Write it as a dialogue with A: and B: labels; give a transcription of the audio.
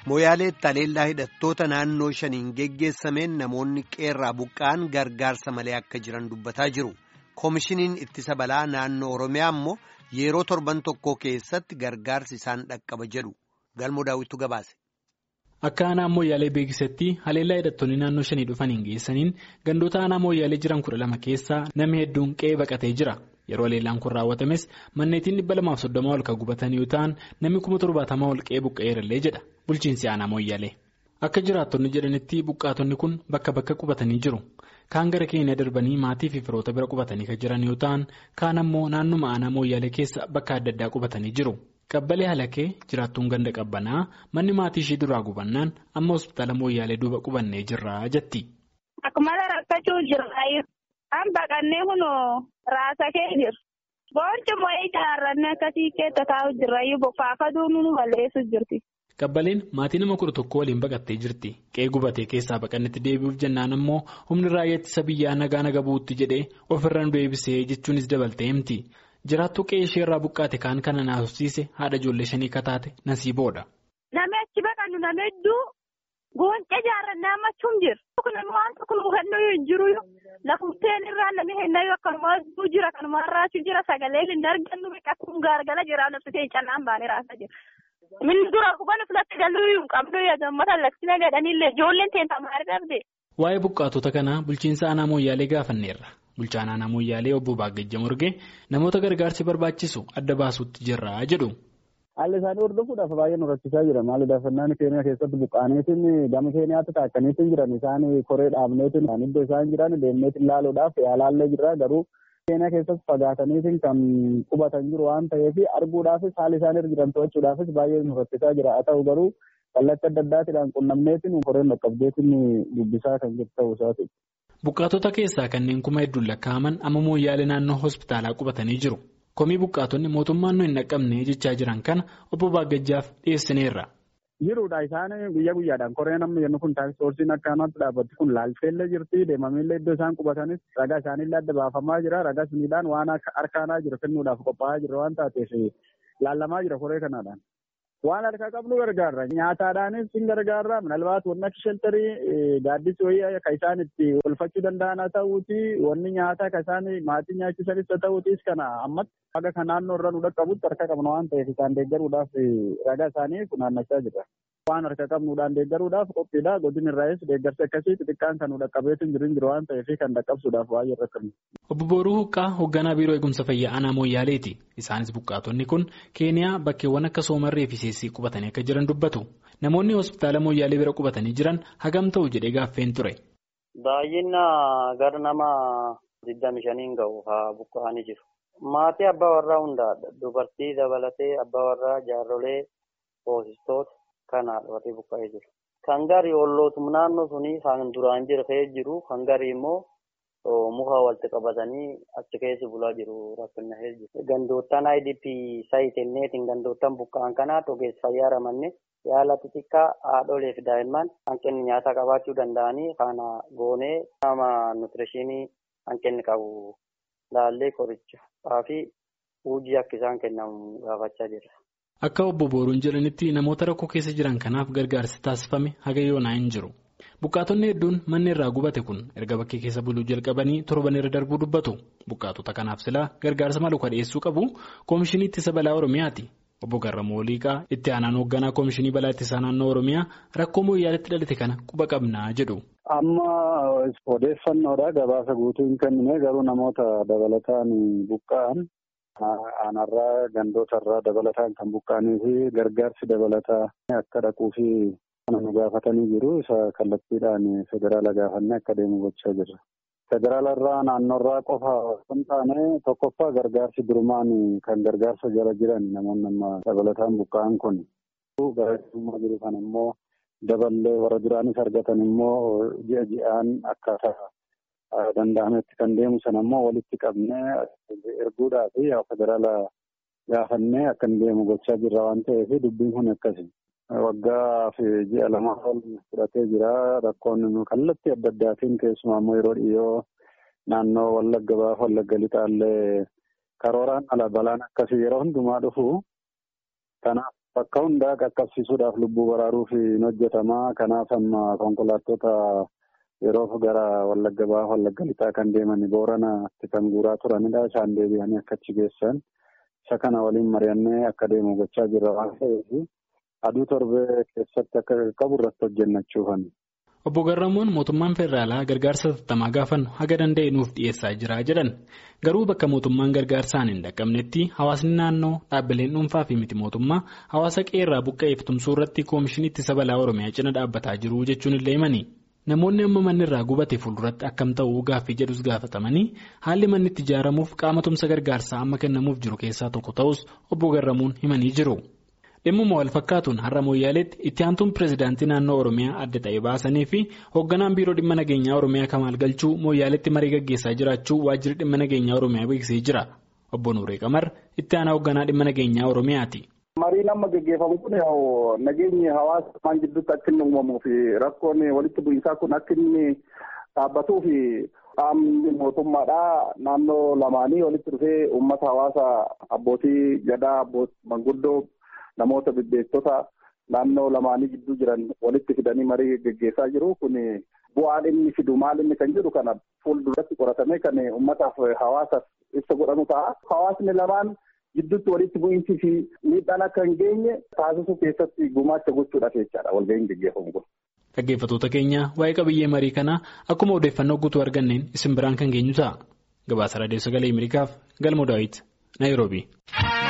A: Mooyaaleetti haleellaa hidhattoota naannoo shaniin geggeessameen namoonni qeerraa buqqa'an gargaarsa malee akka jiran dubbataa jiru. Koomishiniin ittisa balaa naannoo Oromiyaa immoo yeroo torban tokko keessatti gargaarsi isaan dhaqqaba jedhu. Galmoo daawwittu gabaase.
B: Akka aanaa mooyyaalee beeksisetti haleellaa hidhattoonni naannoo shanii dhufaniin geessaniin gandoota aanaa mooyyaalee jiran kudha lama keessaa namni hedduun qe'ee baqatee jira. Yeroo haleellaan kun raawwatames manneetiin dhibba lamaaf soddoma ol kan gubatan yoo ta'an namni kuma torbaatamaa ol qe'ee buqqa'eerallee jedha bulchiinsi aanaa mooyyaalee. Akka jiraattonni jedhanitti buqqaatonni kun bakka bakka qubatanii jiru. Kaan gara keenya darbanii maatii fi firoota bira qubatanii kan jiran yoo ta'an kaan ammoo naannuma aanaa mooyyaalee keessa bakka adda addaa qubatanii jiru. Qabbalee halakee jiraattuun ganda qabbanaa manni maatii ishee duraa gubannaan amma hospitaala mooyyaalee duuba qubannee jirra jetti.
C: Akkuma rakkachuu jirra. An baqannee kunoo raasakee jiru. Boonci moo'ee ijaarrannee akkasii keessa taa'u jirrayyuu bokkaafaduu nu balleessu jirti.
B: Qabbaleen maatii nama kudha tokko waliin baqattee jirti. Qe'ee gubatee keessaa baqannetti deebi'uuf jennaan ammoo humni raayyaa ittisa biyyaa nagaa naga bu'uutti jedhee ofirra nu deebisee jechuunis dabaltee himti. Jiraattuu qe'ee ishee irraa buqqaate kaan kana naasofsiise haadha ijoollee shanii kataate nasiiboodha.
C: Namni achi baqannu nama hedduu goonca ijaarrannaa ammachuun jira. Namni waan tokko nu hubannoo hin jiru lafumteen irraa namni hennayyuu akkanuma jira kanuma irraachuu jira sagalee hin argannu biqiltuun gaargala jira nabsitee cannaan baanee raasaa jira. Minni dura hubannu filatti galuu hin qabnu yaaddamata laksina gadhaniillee ijoolleen teentaa maal dhabde.
B: Waa'ee buqqaatota kanaa bulchiinsa aanaa mooyyaalee gaafanneerra. Bulchaan aanaa mooyyaalee obbo Baagajja Morgee namoota gargaarsi barbaachisu adda baasuutti jirra jedhu.
D: Haalli isaanii hordofuudhaaf baay'ee nu rakkisaa jira. Maali daafannaan keenya keessatti buqqaaneetiin gama keenyaatti taakkaniitiin jiran isaan koree dhaabneetiin iddoo isaan jiran deemneetiin ilaaluudhaaf yaalaallee jira garuu keenya keessatti fagaataniitiin kan qubatan jiru waan ta'eef arguudhaafis haala isaan irra jiran to'achuudhaafis baay'ee nu rakkisaa jira. Haa ta'u garuu kallattii adda addaatiidhaan qunnamneetiin koreen dhaqqabdeetiin dubbisaa kan jiru ta'uu isaati.
B: Buqqaatota keessaa kanneen kuma hedduun lakkaa'aman amma mooyyaalee naannoo hospitaalaa qubatanii jiru. Komii buqqaatonni mootummaan nu hin dhaqqabne jechaa jiran kana obbo Baagajjaaf dhiyeessineerra.
D: Jiruudha isaan guyyaa guyyaadhaan koreen amma jennu kun taaksisoorsiin akka ammaatti dhaabbatti kun laalteellee jirti deemamillee iddoo isaan qubatanis ragaa isaaniillee adda baafamaa jira ragaa suniidhaan waan harkaanaa jira kennuudhaaf qophaa'aa jira waan taateef laallamaa jira koree kanaadhaan. Waan harkaa qabnu gargaarra nyaataadhaanis hin gargaarra minalbaat wanni akka sheltarii gaaddisii wayii kan isaan itti olfachuu danda'an haa ta'uuti wanni nyaataa kan isaan maatii nyaachisanis haa ta'uutis kana ammatti haga kan naannoo irra nu dhaqqabutti harka qabna waan ta'eef isaan deeggaruudhaaf ragaa isaanii funaannachaa jira. Waan harka qabnuudhaan deeggaruudhaaf qophiidha godin irraayis deeggarsa akkasii xixiqqaan kan nu dhaqqabeetu hin jiru hin jiru waan ta'eef kan dhaqqabsuudhaaf baay'ee rakkannu.
B: Obbo Booruu Huqqaa hoogganaa biiroo eegumsa fayyaa aanaa Mooyyaaleeti. Isaanis buqqaatonni kun Keeniyaa bakkeewwan akka Soomarree fi Seessii qubatanii akka jiran dubbatu. Namoonni hospitaala Mooyyaalee bira qubatanii jiran hagam ta'u jedhee gaaffeen ture.
E: Baay'ina gara nama digdami shaniin gahu haa buqqa'anii jiru. Maatii abbaa warraa hundaadha. Dubartii dabalatee abbaa warraa jaarrolee hoosistoota kanaadha warri buqqa'ee jiru. Kan garii ollootum naannoo sunii kan duraan jira ta'ee jiru kan garii immoo muka walitti qabatanii achi keessa bulaa jiru rakkina jiru. Gandoottan IDP saayitenneetiin gandoottan buqqa'an kanaa ogeessa fayyaa ramanne yaala xixiqqaa haadholee fi daa'imman hanqinni nyaataa qabaachuu danda'anii kana goonee nama nuutirishinii hanqinni qabu laallee qorichaa fi hojii akka isaan kennamu gaafachaa jirra.
B: Akka obbo Booruun jedhanitti namoota rakkoo keessa jiran kanaaf gargaarsi taasifame haga yoonaa hin jiru. Buqqaatonni hedduun manni irraa gubate kun erga bakkee keessa buluu jalqabanii torban irra darbuu dubbatu. Buqqaatota kanaaf silaa gargaarsa malu kan dhiyeessuu qabu Koomishinii Ittisa Balaa Oromiyaati. Obbo Garramuu Oliiqaa itti aanaan hoogganaa Koomishinii Balaa Ittisaa Naannoo Oromiyaa rakkoo mooyyaaleetti dhalate kana quba qabnaa jedhu.
D: Amma odeeffannoodha gabaasa guutuu hin kennine garuu namoota dabalataan buqqa'an aanarraa gandootarraa dabalataan kan buqqa'anii fi gargaarsi dabalataa akka dhaquu fi kan nu gaafatanii jiru isa kallattiidhaan federaala gaafannee akka deemu gochaa jirra. Federaalarraa naannoorraa qofa kan taane tokkoffaa gargaarsi durumaan kan gargaarsa jala jiran namoonni amma dabalataan buqqa'an kun garaagarummaa jiru kan immoo daballee warra duraanis argatan immoo ji'a ji'aan akkaataa danda'ametti kan deemu sana immoo walitti qabnee erguudhaa fi federaala gaafannee akka hin deemu gochaa jirra waan ta'eef dubbiin kun akkasi. Waggaa fi ji'a lama ol fudhatee jira. Rakkoon kallattii adda addaatiin keessumaa immoo yeroo dhiyoo naannoo Wallagga baaf Wallagga lixaallee karooraan ala balaan akkasii yeroo hundumaa dhufu kanaaf bakka hundaa qaqqabsiisuudhaaf lubbuu baraaruuf hin hojjetamaa. Kanaaf amma konkolaattota yeroof gara Wallagga Bahaa Wallagga Lixaa kan deeman Booranatti kan guuraa turanidha. Isaan deebi'anii akka achi geessan. Isa kana waliin mari'annee akka deemu gochaa jirra waan ta'eef aduu torbee keessatti akka qaqqabu irratti hojjennachuufan.
B: Obbo Garramuun mootummaan federaalaa gargaarsa tattamaa gaafannu haga danda'e nuuf dhiyeessaa jira jedhan garuu bakka mootummaan gargaarsaan hin dhaqqabnetti hawaasni naannoo dhaabbileen dhuunfaa fi miti mootummaa hawaasa qeerraa buqqa'eef tumsuu irratti koomishinii ittisa balaa oromiyaa cina dhaabbataa jiru jechuun illee himani. Namoonni amma manni irraa gubate fuulduratti akkam ta'uu gaaffii jedhus gaafatamanii haalli manni itti ijaaramuuf qaama tumsa gargaarsaa amma kennamuuf jiru keessaa tokko ta'us obbo Garramuun himanii jiru. Dhimmuma wal fakkaatuun har'a Mooyyaaleetti itti aantuun pireezidaantii naannoo Oromiyaa adda ta'e baasanii fi hoogganaan biiroo dhimma nageenyaa Oromiyaa Kamaal Galchuu Mooyyaaleetti marii gaggeessaa jiraachuu waajjirri dhimma nageenyaa Oromiyaa beeksisee jira. Obbo Nuuree Qamar itti aanaa hoogganaa dhimma nageenyaa Oromiyaati.
F: Mariin amma gaggeeffamu kun nageenyi hawaasa maan gidduutti akka inni uumamuu fi rakkoon walitti bu'iinsaa kun akka inni dhaabbatuu fi qaamni mootummaadhaa naannoo lamaanii walitti dhufee uummata hawaasa abbootii gadaa manguddoo namoota bebbeektota naannoo lamaanii gidduu jiran walitti fidanii marii gaggeessaa jiru kun bu'aan inni fidu maal inni kan jedhu kana fuulduratti qoratamee kan uummataaf hawaasaaf ibsa godhamu ta'a. Hawaasni lamaan gidduutti walitti bu'iinsi fi miidhaan akka hin geenye taasisuu keessatti gumaacha gochuudhaaf jechaadha walga'iin gaggeeffamu kun.
B: Dhaggeeffattoota keenya waa'ee qabiyyee marii kanaa akkuma odeeffannoo guutuu arganneen isin biraan kan geenyu ta'a. Gabaasa Raadiyoo Sagalee Ameerikaaf Galmoo Daawit Naayiroobii.